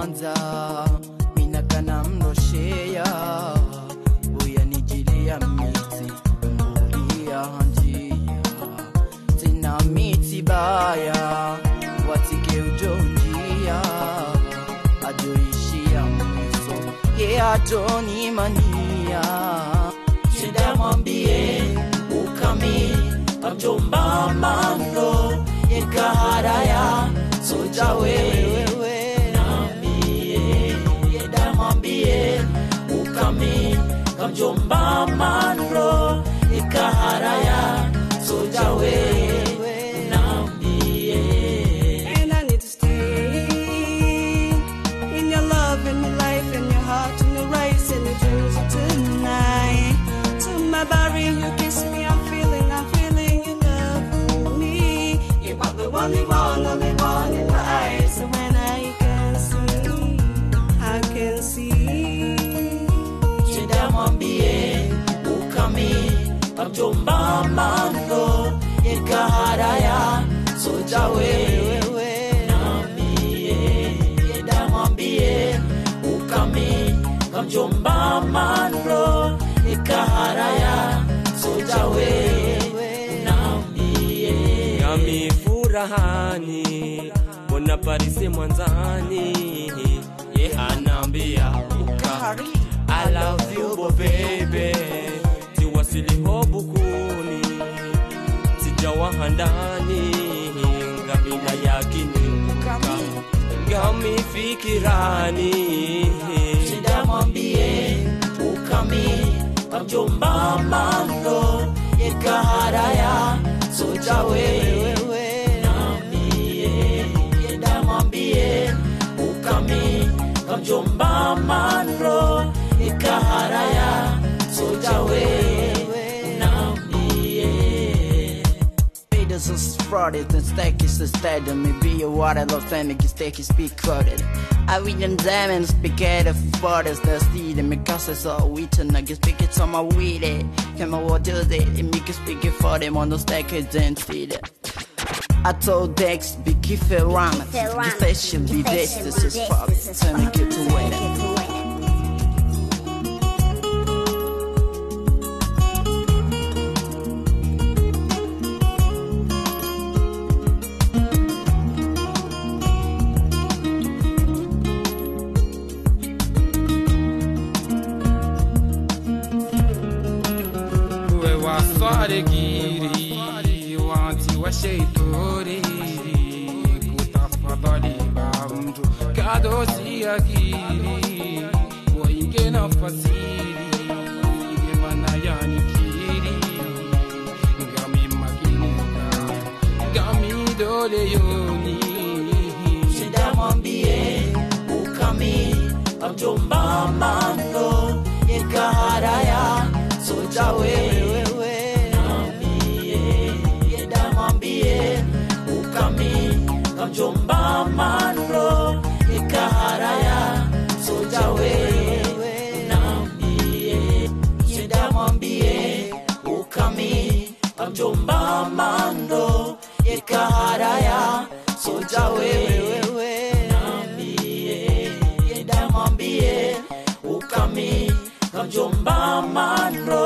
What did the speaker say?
kwanza minakana mroshea uyanijilia miti mbulia njia tena miti baya watike ujonjia ajoishia mweso ye atonimania shida mwambie ukami kamjomba mando yekaharaya soja wewe nambie yeda mwambie ukami kamjomba mando yekaharaya soja wewe nambie And I need to stay in your love, in your life, in your heart, in your race, in your dreams of tonight. To my body, you kiss me, I'm feeling, I'm feeling you love me. You are the only one, only one in my eyes. So when I can see, I can see. shida mwambie ukami kamjomba mando yekaharaya soja wewe nambie yeda mwambie ukami kamjomba mando yekaharaya soja wewe nambie nami furahani mbona parise mwanzani ye anambia uka I love you bo baby tiwasiliho bukuni sijawaha ndani ngabila yakiniuka ngami fikirani shida mwambie ukami kamjomba mando yekaharaya soja wewe nambie yeda mwambie ukami kamjomba mando yekaharaya soja wewe nambie Leaders are sprouted and stack is instead of me be a water love family can stack is be crowded. I read them diamonds, speak at the fathers that see them because it's all wheat and I can speak it on my weed it. Can my what does it? And me can speak it for them on the stack is then see it. I told Dex, be careful around. Be fashion, be this, this is probably. Tell me get to wait. we waswaregiri wanti washeitori kutafadhali bamtu kadosiagiri wainge nafasiri gemanayanikiri ngami makineka ngami dole yoni shida mwambie ukami kamjomba mando yekaharaya soja wewe nambie yeda mwambie ukami kamjomba mando yekaharaya soja wewe nambie shida mwambie ukami kamjomba mando yekaharaya soja wewe nambie yeda mwambie ukami kamjomba mando